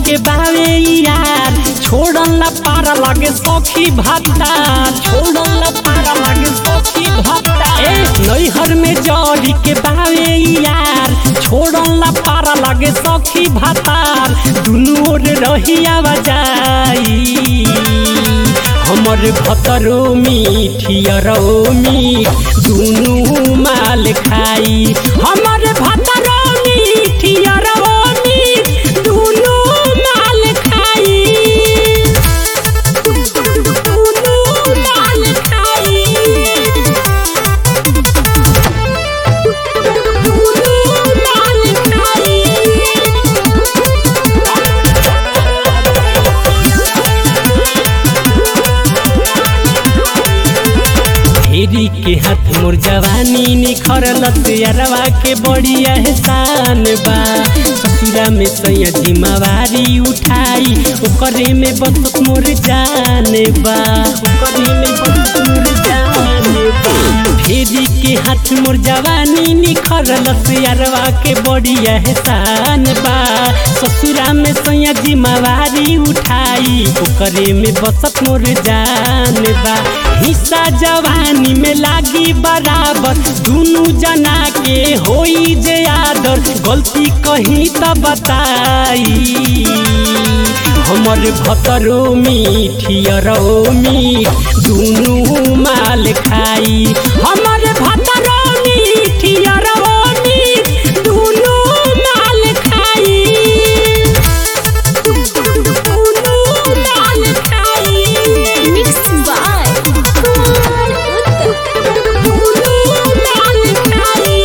के बावे यार छोड़ला पारा लागे सखी भाता छोड़ला पारा लागे सखी भाता ए नैहर में जड़ी के बावे यार छोड़ला पारा लागे सखी भातार दुनू ओर रही आवाजाई हमर भतरो मीठियरो मीठ दुनू माल खाई हमर भतरो मीठियरो मीठ दुनू माल खाई दुनू माल खाई दुनू माल खाई फेरी के हाथ मोर जवानी निखरलत यारवा के बड़ी एहसान बा ससुरा में सैया जिम्मेवारी उठाई ओकरे में बस मोर जान बा ओकरे में बस मोर जान बा फेरी के हाथ मोर जवानी निखरलत यारवा के बड़ी एहसान बा ससुरा में सैया जिम्मेवारी उठाई ओकरे में बसत मोर जान बा हिस्सा जवानी में लागी बराबर दुनू जना के होई जे आदर गलती कहीं त बताई हमर भतरो मीठियरो मीठ दुनू माल खाई हमर भतरो मीठियरो मीठ दुनू माल खाई दुनू माल खाई Mixed by Kumar Uttam. दुनू माल खाई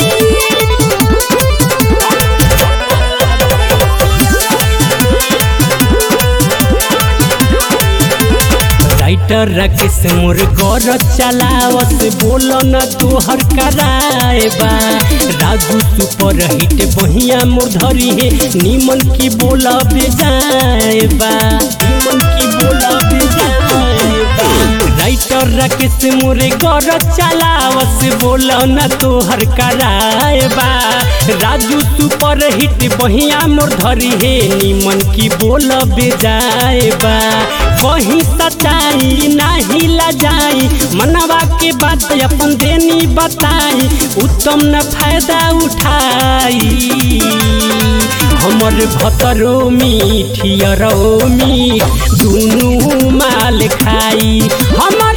राइटर राकेश मोर घर चलावत बोल न तोहर कराए बा राजू सुपर हिट बहिया मोर धरी है निमन की बोल बेजाए बा निमन की बोल बेजाए बा राइटर राकेश मोरे घर चलावत बोल न तोहर कराए बा राजू सुपर हिट बहिया मोर धरी है निमन की बोल बेजाए बा कहीं सच्चाई नाही लजाई मनवा के बात अपन देनी बताई उत्तम न फायदा उठाई हमर भतरो मीठियरो मीठ दुनू माल खाई हमर